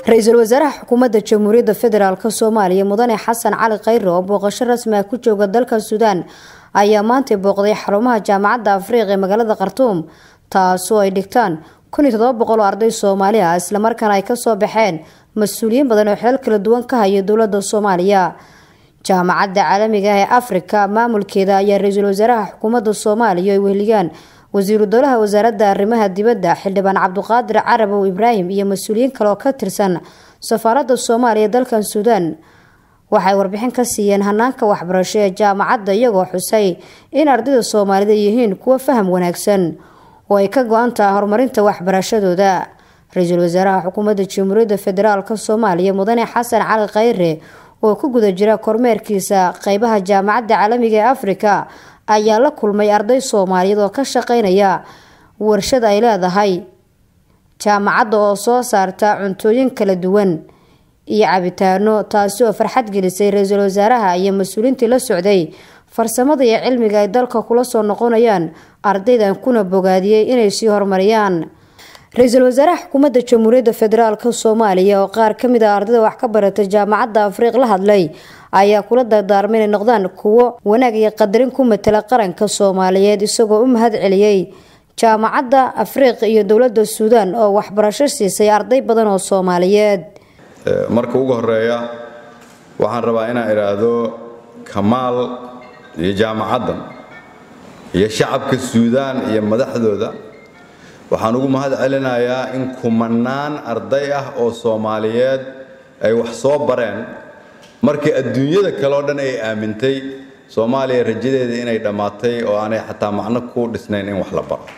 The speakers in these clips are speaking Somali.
ra-iisul wasaaraha xukuumadda jamhuuriyadda federaalk soomaaliya mudane xasan cali khayre oo booqasho rasmi ah ku jooga dalka suudaan ayaa maantay booqday xarumaha jaamacadda afriiq ee magaalada khartuum taasoo ay dhigtaan kun iyo todoba boqol oo arday soomaali ah islamarkaana ay kasoo baxeen mas-uuliyiin badan oo xilal kala duwan ka haya dowladda soomaaliya jaamacadda caalamiga ah ee afrika maamulkeeda ayaa ra-iisul wasaaraha xukuumadda soomaaliya ay weheliyaan wasiiru dowlaha wasaaradda arrimaha dibadda xildhibaan cabduqaadir carabow ibraahim iyo mas-uuliyiin kale oo ka tirsan safaaradda soomaaliya dalkan suudaan waxay warbixin ka siiyeen hanaanka waxbarasho ee jaamacadda iyagoo xusay in ardayda soomaalida yihiin kuwo faham wanaagsan oo ay ka go-an tahay horumarinta waxbarashadooda ra-iisul wasaaraha xukuumadda jamhuuriyadda federaalk soomaaliya mudane xasan cali khayre oo ku guda jira kormeerkiisa qeybaha jaamacadda caalamiga ee afrika ayaa la kulmay arday soomaaliyeed oo ka shaqeynaya warshad ay leedahay jaamacadda oo soo saarta cuntooyin kala duwan iyo cabitaano taasi oo farxad gelisay ra-iisul wasaaraha iyo mas-uuliintii la socday farsamada iyo cilmiga ay dalka kula soo noqonayaan ardaydan kuna bogaadiyey inay sii horumariyaan ra-iisul wasaaraha xukuumadda jamhuuriyadda federaalk soomaaliya oo qaar kamid ah ardayda wax ka baratay jaamacadda afriiq la hadlay ayaa kula dardaarmay inay noqdaan kuwo wanaag iyo qadarin ku matala qaranka soomaaliyeed isagoo u mahad celiyey jaamacadda afriiq iyo dowladda suudaan oo waxbarasho siisay arday badan oo soomaaliyeed marka ugu horeeya waxaan rabaa inaan idhaahdo kamaal iyo jaamacaddan iyo shacabka suudaan iyo madaxdooda waxaan ugu mahad celinayaa in kumanaan arday ah oo soomaaliyeed ay wax soo bareen markii adduunyada kale oo dhan ay aamintay soomaaliya rajadeeda inay dhammaatay oo aanay xataa macno ku dhisnayn in wax la baro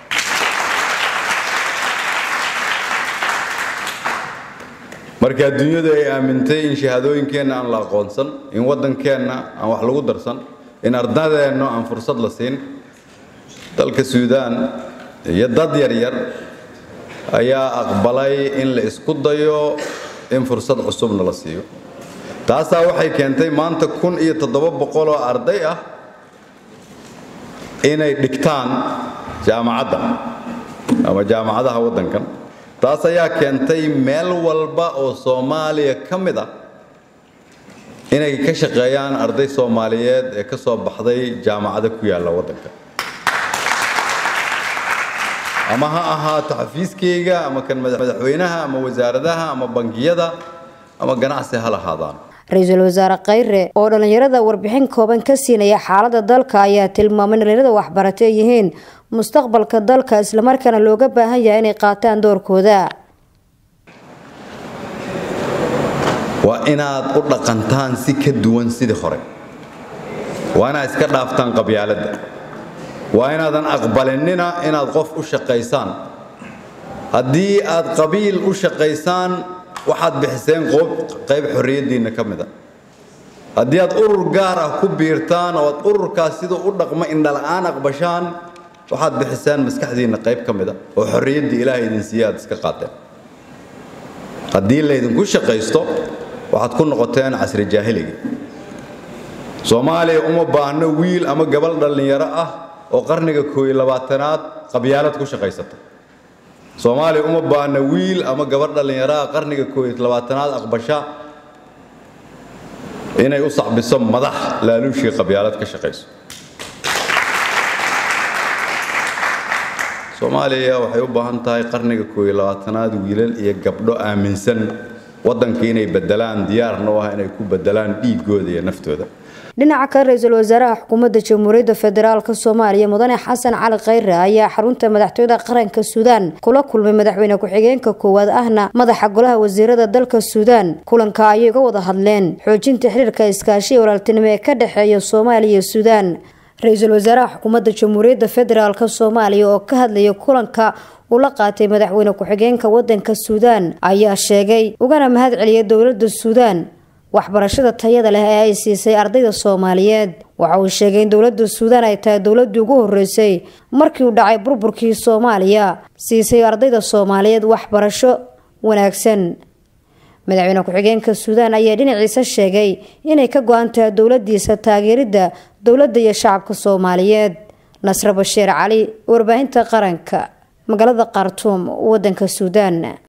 markii adduunyadu ay aamintay in shahaadooyinkeenna aan la aqoonsan in waddankeenna aan wax lagu darsan in ardadeenno aan fursad la siin dalka suudaan iyo dad yaryar ayaa aqbalay in la isku dayo in fursad cusubna la siiyo taasaa waxay keentay maanta kun iyo toddoba boqol oo arday ah inay dhigtaan jaamacadda ama jaamacadaha waddankan taas ayaa keentay meel walba oo soomaaliya ka mid ah inay ka shaqeeyaan arday soomaaliyeed ee ka soo baxday jaamacado ku yaalla waddanka ama ha ahaato xafiiskayga ama kan madaxweynaha ama wasaaradaha ama bangiyada ama ganacsi ha lahaadaan ra-iisul wasaare khayre oo dhallinyarada warbixin kooban ka siinaya xaaladda dalka ayaa tilmaamay in dhallinyarada waxbaratay yihiin mustaqbalka dalka islamarkaana looga baahan yahay inay qaataan doorkooda waa inaad u dhaqantaan si ka duwan sidii hore waa inaad iska dhaaftaan qabyaaladda waa inaadan aqbalinina inaad qof u shaqaysaan haddii aad qabiil u shaqaysaan waxaad bixiseen qayb xorriyaddiinna ka mid a haddii aad urur gaar ah ku biirtaan oo aad ururkaas siduu u dhaqmo indhala-aan aqbashaan waxaad bixiseen maskaxdiinna qayb ka mid a oo xorriyaddii ilaahay idin siiye aad iska qaateen haddii laydinku shaqaysto waxaad ku noqoteen casri jaahiliga soomaaliya uma baahno wiil ama gabal dhallinyaro ah oo qarniga kooiyo labaatanaad qabyaalad ku shaqaysata soomaaliya uma baahna wiil ama gabar dhallinyaraha qarniga kooiyo labaatanaad aqbasha inay u sacbiso madax laaluushii qabyaalad ka shaqayso soomaaliya waxay u baahan tahay qarniga kooiyo labaatanaad wiilal iyo gabdho aaminsan waddanka inay bedelaan diyaarna u ah inay ku bedelaan dhiigooda iyo naftooda dhinaca kale ra-iisul wasaaraha xukuumadda jamhuuriyadda federaalk soomaaliya mudane xasan cali khayre ayaa xarunta madaxtooyada qaranka suudaan kula kulmay madaxweyne ku-xigeenka koowaad ahna madaxa golaha wasiirada dalka suudaan kulanka ayay uga wada hadleen xoojinta xiriirka iskaashiya walaaltinimo ee ka dhexeeya soomaaliya iyo suudaan ra-iisul wasaaraha xukuumadda jamhuuriyadda federaalk soomaaliya oo ka hadlaya kulanka uu la qaatay madaxweyne ku-xigeenka wadanka suudaan ayaa sheegay ugana mahad celiyay dowladda suudaan waxbarashada tayada leh ee ay siisay ardayda soomaaliyeed waxa uu sheegay in dowladda suudaan ay tahay dowladii ugu horeysay markii uu dhacay burburkii soomaaliya siisay ardayda soomaaliyeed waxbarasho wanaagsan madaxweyne ku-xigeenka suudaan ayaa dhinaciisa sheegay inay ka go-an tahay dowladiisa taageeridda dowladda iyo shacabka soomaaliyeed nasre bashiir cali warbaahinta qaranka magaalada khartuum wadanka suudaan